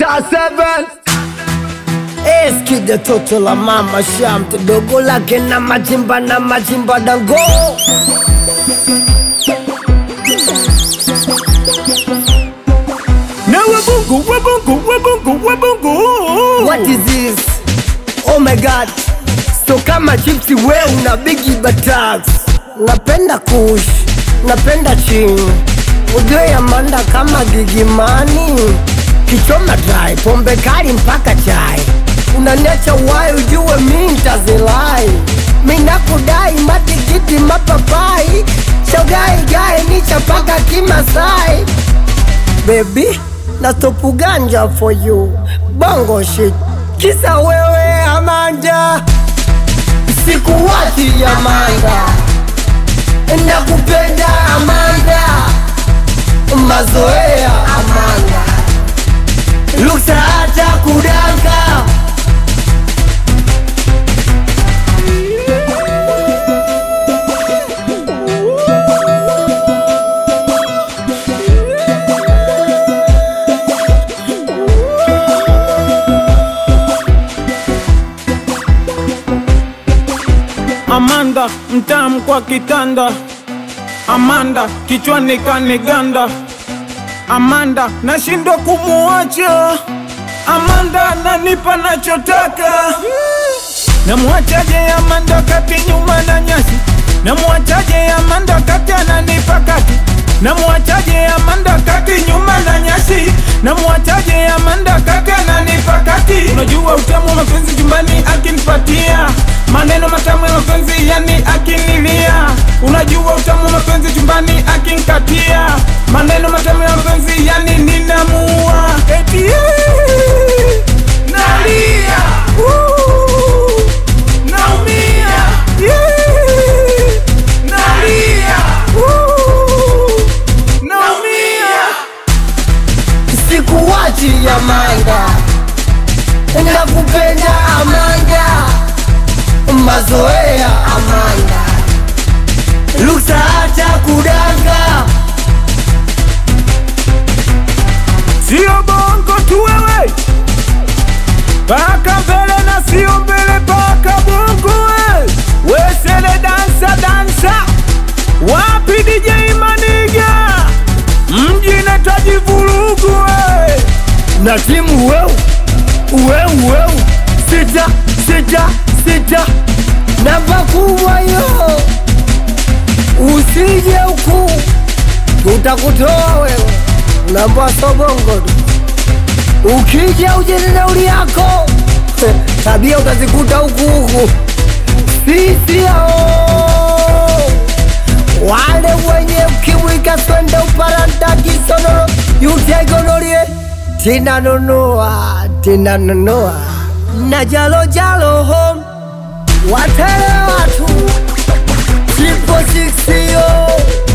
Star 7 Eskide toto la mama shamte dogo lake na majimba na majimba dango Na wabungu wabungu wabungu wabungu What is this? Oh my god So kama chipsi we una bigi batax Napenda kush Napenda ching Ujue Amanda kama gigimani Kichoma dry Pombe kali mpaka chai Unaniacha wai ujue mi ntazilai Mi nakudai matikiti mapapai Shogai gai ni chapaka kimasai Baby, na stopu ganja for you Bongo shit Kisa wewe Amanda Sikuwachi Amanda Nakupenda Amanda Mazoea Amanda Luksa hata kudanka Amanda mtamu kwa kitanda, Amanda kichwani kaniganda, Amanda nashindwa kumuacha, Amanda nanipa nachotaka. Namwachaje Amanda kati nyuma na nyasi, namwachaje Amanda kati ananipa kati, namwachaje Amanda kati nyuma na nyasi, namwachaje Amanda kati ananipa kati. Unajua utamu wa mapenzi chumbani akinipatia maneno matamu ya mapenzi yani akinilia. Unajua utamu wa mapenzi chumbani akinikatia maneno matamu ya mapenzi yani ninamua eti eh, nalia uh, naumia yeah, nalia uh, naumia Sikuwachi Amanda Nakupenda Amanda Mazoea Amanda Luksa hata kudanga Sio bongo tu wewe, paka mbele na sio mbele, paka bongo we. Wesele dansa dansa, wapi DJ Maniga, mji nataji vurugu we. na timu weu weu weu sita sita sita namba kubwa yo usije huku tutakutoa wewe namba sobongo tu ukija uje na nauli yako tabia utazikuta huku huku sisi hao wale wenye ukimwi kaswende uparanta kisonono yutegonolie tinanunua tinanunua na jalo jalo home watele watu triple six yo